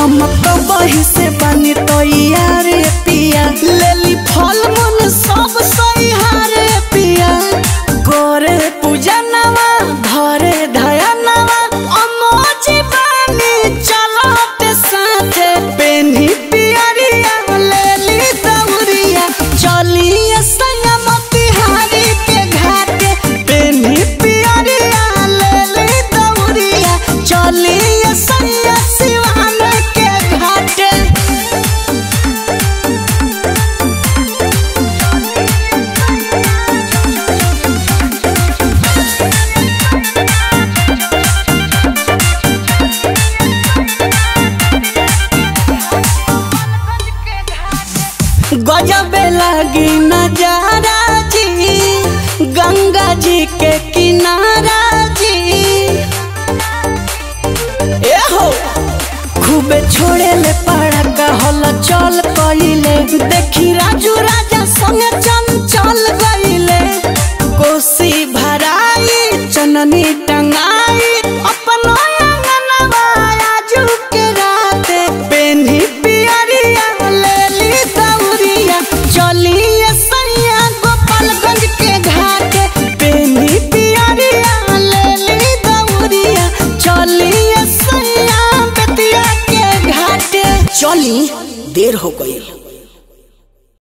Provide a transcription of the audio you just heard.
हम तो बही से बनी तो यार पिया लेली फल मन सब सहिहारे पिया गोरे पूजा नवा धरे धया नवा अमोजी बानी चलते साथे पेन्ही पियरिया लेली दौरिया चलिए संगमती हारी के घाटे पेन्ही पियरिया लेली दौरिया चलिए सैया सिवान के घाटे गजब लगी नजारा जी गंगा जी के किनारा जी ए हो खूबे छोड़े ले पड़ा कहल चल कइले देखी राजू राजा संगे चंचल गइले कोसी भराई चननी टंगाई अपनो अंगनवा आजू के राते पेन्ही पियरिया लेली दौरिया चलिए सैया गोपालगंज के घाटे पेन्ही पियरिया लेली दौरिया चलिए सैया बेतिया के घाटे चली देर हो गई